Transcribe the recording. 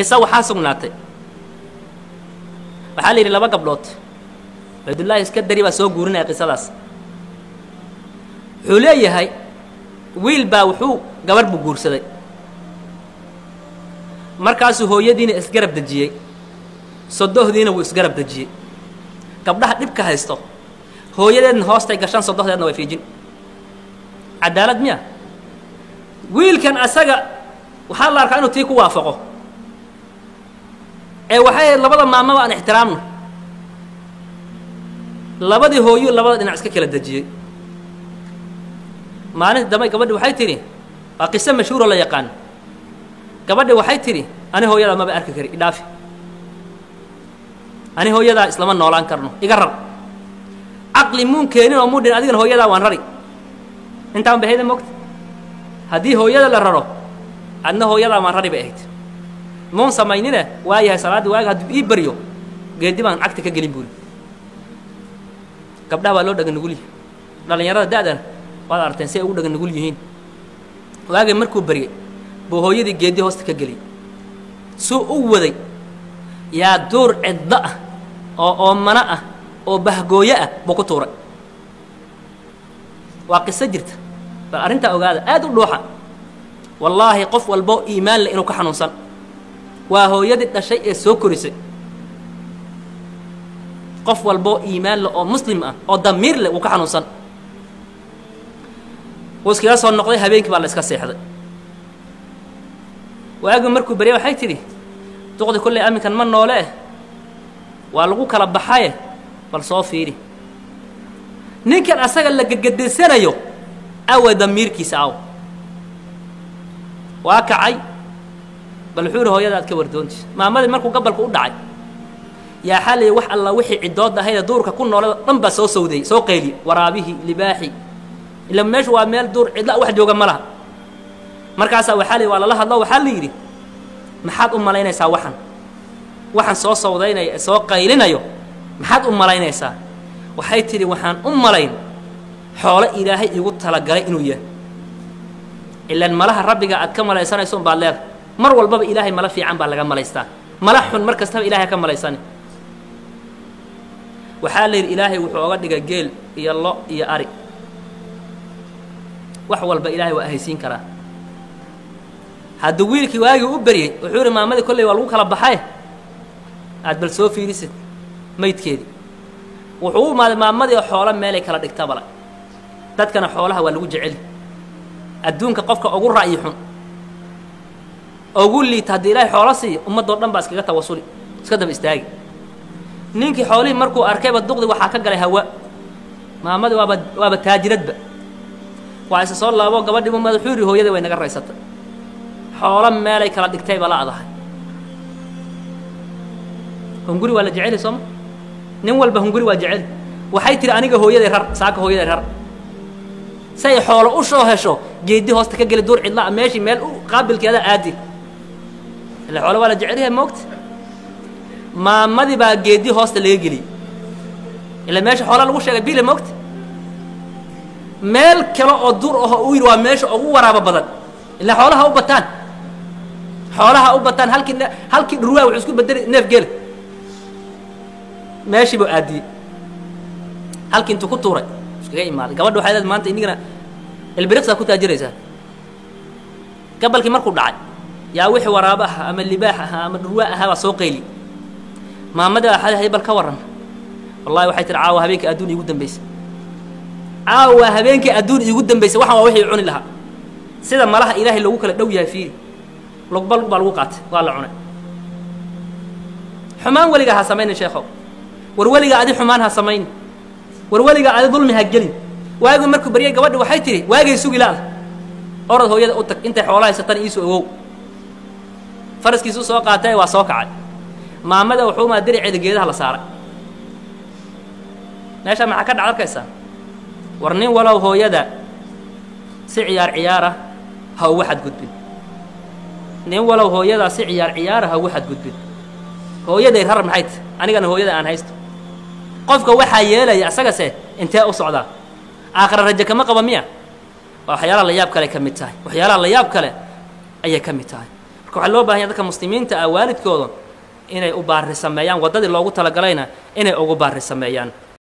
qiso waxaa sugnaatay waxaa la yidhi laba gabdhood cubaydullaahi iska dari baa soo guurinaya qisadaas wuxuu leeyahay wiil baa wuxuu gabarh buu guursaday markaasuu hooyadiina isgarab dejiyey sodohdiina wuu isgarab dejiyey gabdhaha dhibka haysto hooyadeedna hoostay gashaan sodohdeedna way fiijin cadaalad miya wiilkan asaga waxaa la arkaa inuu tii ku waafaqo ee waxay ahayd labada maamaba aan ixtiraamno labadii hooyuu labada dhinac iska kala dejiyey maalinta dambe gabadhi waxay tidhi waa qiso mashhuuroo la yaqaan gabadhi waxay tidhi ani hooyadaa maba arki kari idhaafi ani hooyadaa islama noolaan karno iga rar caqli muun keenin oo mudhin adigana hooyadaa waan rari intaan ba hayda mogta haddii hooyada la raro adna hooyadaa waan rari bay ahayd muun samaynine waayahay salaaddii waaga hadduu ii baryo geedi baan cagta ka gelin buuri gabdhaha waa loo dhaga nugul yihi dhallinyarada da'dana waad aragteen si ay ugu dhaga nugul yihiin waagay markuu baryey buu hooyadii geedi hoosta ka geliyey suu u waday yaa duur ciddo ah oo oomano ah oo bahgooyo ah buu ku tuuray waa qiso jirta bal arrintaa ogaada aad u dhuuxa wallaahi qof walboo iimaan leh inuu ka xanuunsan waa hooyadii dhashay ee soo korisay qof walboo iimaan leh oo muslim ah oo damiir leh wuu ka xanuunsan wuu iskaga soo noqday habeenkii baa la iska seexday waagi markuu beryay waxay tidhi duqdi kolley aminkan ma noole eh waa lagu kala baxaye bal soo fiiri ninkan asaga la gegedesanayo awa damiirkiisa aw waa kacay bal wuxuu yihi hooyada aad ka wardoonti maamadii markuu gabalku u dhacay yaa xalay wax alla wixii ciddood ahaydee duurka ku noolay dhan baa soo sawdayey soo qayliye waraabihii libaaxii ila meeshu waa meel duur cidla wax jooga ma laha markaasaa waxaa la waa lala hadlo waxaa la yidhi maxaad u malaynaysaa waxan waxaan soo sawdaynaya ee soo qaylinayo maxaad u malaynaysaa waxay tidhi waxaan u malayn xoolo ilaahay igu talagalay inuu yahay ilaan malaha rabbiga aad ka malaysanayso un baad leedahay mar walbaba ilaahay mala fiican baa laga malaystaa mala xun mar kastaba ilahay ha ka malaysani waxaa la yidhi ilaahay wuxuu oga dhigay geel iyo lo iyo ari wax walba ilaahay waa ahaysiin karaa hadduu wiilkii waagii u beryey wuxuu yidhi maamadii kolley waa lagu kala baxay aad bal soo fiirisid maydkeedii wuxuu u imaaday maamadii oo xoolo meelay kala dhigtabala dadkana xoolaha waa lagu jeceli adduunka qofka ugu ra'yi xun ugu liita haddii ilaahay xoolo siiyo ummaddoo dhan baa iskaga tawasuli iska daba istaagi ninkii xoolihii markuu arkayba duqdi waxaa ka galay hawa maamadii waaba waaba taajiradba waa isa soo laabo gabadhii umad wuxuu yidhi hooyadii way naga raysatay xoolo meelay kala dhigtayba la adahay hunguri waa la jeceli sooma nin walba hunguri waa jeceli waxay tihi aniga hooyaday rar saaka hooyaday rar say xoolo u soo hesho geedi hoosta ka geli duur cidlaa meeshii meel u qaabilkeeda aadi ila xoolo waa la jecelyahay moogta maamadii baa geedi hoosta laga geliyey ila meesha xoolaa lagu sheegay bile moogta meel kale oo duur aho uu yidhi waa meesha ugu waraabo badan ilaa xoolaha u bataan xoolaha u bataan halkii halkii dhurwaa wuxuu isku bedeli neef gela meeshii buu aadiyey halkii intuu ku tuuray iskaga imaaday gabadha waxay leed maanta inigana ilbiriqsaa ku taajiraysaa gabalkii markuu dhacay yaa wixii waraabo ahaa ama libaax ahaa ama dhurwaa ahaa baa soo qayli maamadii waxaa hay bal ka warran wallahi waxay tihi caawa habeenkii adduun iigu dambaysay caawa habeenkii adduun iigu dambaysay waxan waa wixii cuni lahaa sida malaha ilaahay loogu kala dhow yahay fiiri lugba lug baa lagu qaatay waa la cunay xumaan weligaa ha samaynin sheekhow war weligaa adi xumaan ha samaynin war weligaa adi dulmi ha gelin waagii markuu baryay gabadhi waxay tidhi waagay sugi laada orad hooyada u tag intay xoolo haysatan iisu ogow faraskiisu soo qaatay waa soo kacay maamada wuxuu maa diriceeda geedaha la saaray meeshaa maxaa ka dhacd arkaysaa war nin walow hooyada si ciyaar ciyaara ha ugu xadgudbin nin walow hooyadaa si ciyaar ciyaara ha ugu xadgudbin hooyaday rar maxay tahy anigana hooyada aan haysto qofka waxaa yeelaya isagase intee u socdaa aakhira raje kama qaba miya waa waxyaalaha la yaab kale ka mid tahay waxyaalaha la yaab kale ayay ka mid tahay marka waxaa loo bahan yahay dadka muslimiinta ah waalidkooda inay u baari sameeyaan waddadii loogu talagalayna inay ugu baari sameeyaan